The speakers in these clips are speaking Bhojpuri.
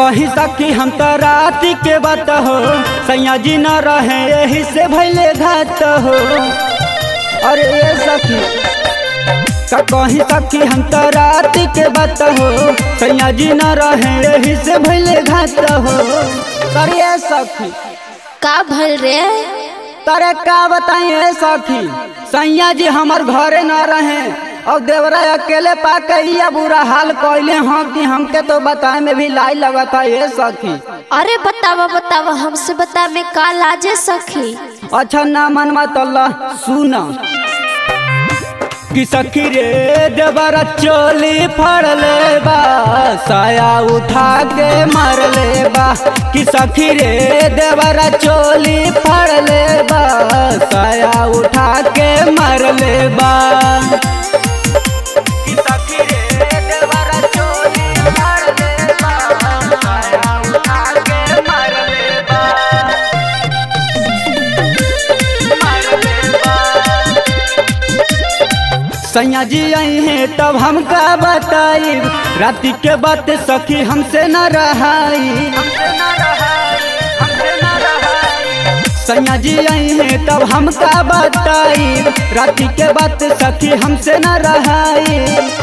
कही सकी हम तो रात के बात हो सैया जी न रहे यही से भैले घात हो अरे ये सखी का कही सकी हम तो रात के बात हो सैया जी न रहे यही से भैले घात हो करे सखी का भल रे तरे का बताइए सखी सैया जी हमार घरे न रहे और देवरा अकेले पाके या बुरा हाल कैले हाँ कि हमके तो बताए में भी लाई लगता ये सखी अरे बतावा बतावा हमसे बता में का लाजे सखी अच्छा ना मनवा तल्ला सुना कि सखी रे देवरा चोली फड़ ले बा साया उठा के मार ले बा कि सखी रे देवरा चोली फड़ ले बा साया उठा के मार ले बा कि सखी रे देवरा चोली फड़ ले बा साया उठा के मार ले बा सैया जी आई हैं तब हमका बताई राति के बात सखी हमसे न रहाई सैया जी आई हैं तब हमका बताई राति के बात सखी हमसे न रहाई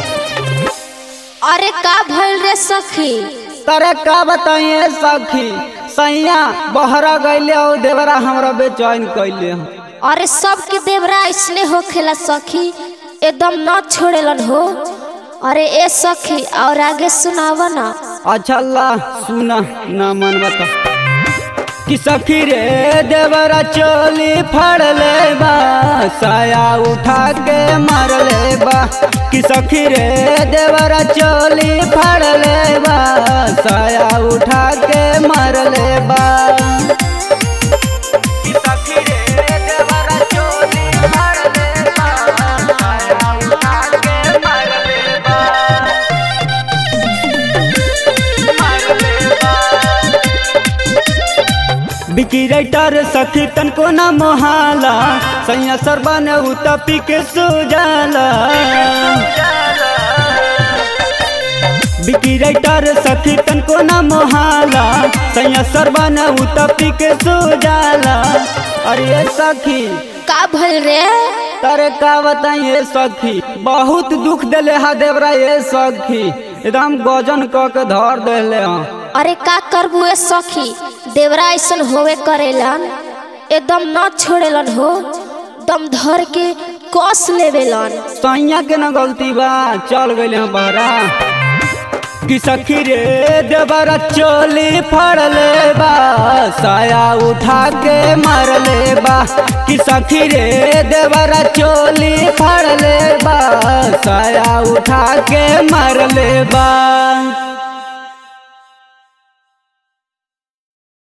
अरे का भल रे सखी तरे का बताइए सखी सैया बहरा गईले और देवरा हमरा बेचैन कैले हैं अरे सबके देवरा इसने हो खेला सखी एकदम न छोड़ेलन हो अरे ए सखी और आगे सुनावा ना अच्छा अल्लाह सुना ना मन बता कि सखी रे देवरा चोली फड़ ले बा साया उठा के मार ले बा कि सखी रे देवरा चोली फड़ ले बा साया उठा के मार ले बा कि सखी रे देवरा चोली फड़ ले बा साया उठा के मार ले बा बिकी राइटर सखी तन को न मोहाला सैया सरबन उतपी के सुजाला बिकी राइटर सखी तन को न मोहाला सैया सरबन उतपी के सुजाला अरे सखी का भल रे तरे का बताइए सखी बहुत दुख दिले हा देवरा ये सखी एकदम गजन क के धर देले हाँ अरे का करबू ए सखी देवरा ऐसन होवे करेलन एकदम न छोड़ेलन हो दम धर के कस लेवेलन सैया के न गलती बा चल गए हैं बहरा कि सखी रे देवरा चोली फड़ ले बा साया उठा के मार ले बा कि सखी रे देवरा चोली फड़ ले बा साया उठा के मार ले बा